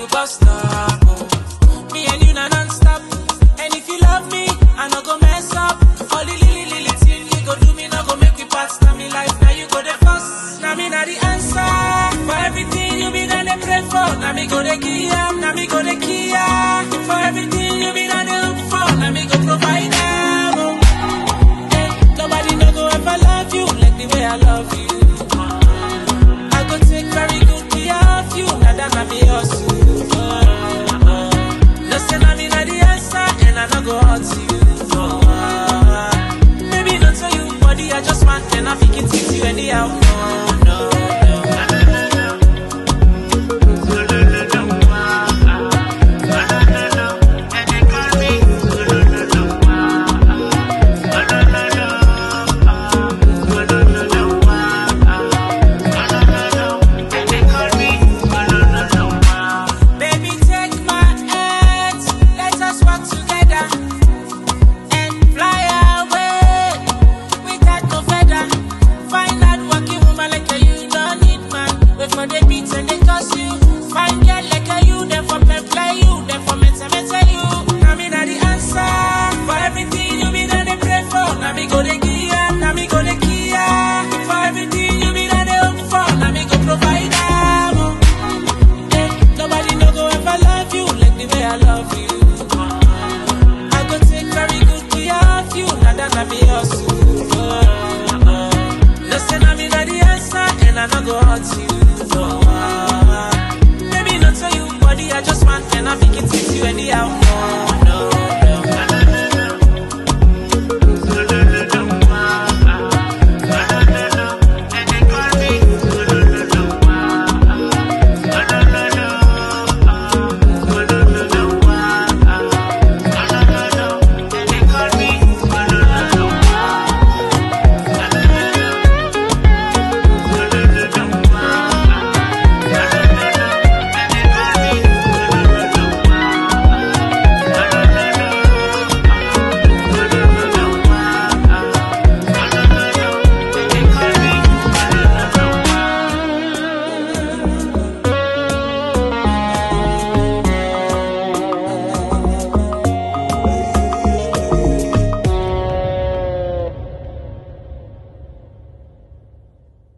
go stop. Oh. Me and you na non-stop. And if you love me, I no go mess up. All the lily lily thing you go do me, no go make me pass. Now me life, now you go the first. Now me na the answer for everything you been and pray for. Now me go the kia, now me go the kia. For everything you been and look for, now me go provide them. Oh. Eh, nobody no go ever love you like the way I love you. I go take very good care of you, now that I be hustle. Oh, oh. No say na me na the answer, and I no go hurt you. Oh, oh. Maybe not to you, body I just want, and I think it fits you anyhow. No, no, no. Baby, take my hand, let us walk together and fly away without no feather. Find out working woman like you, you don't need man. Wait for the beats and they cause you. Find girl like you, them for play you, them for mental mental you. Now me na the answer for everything you been and they pray for. Now me go the gear, now me go the Kia. For everything you been and they hope for, now me go provide them. oh. Eh, Nobody no go ever love you like the way I love you. I go take very good care of you, now that I be hustle. Oh, oh. No say na me na the answer, and I no go hurt you. Oh, oh. Maybe not to you, body I just want, and I think it's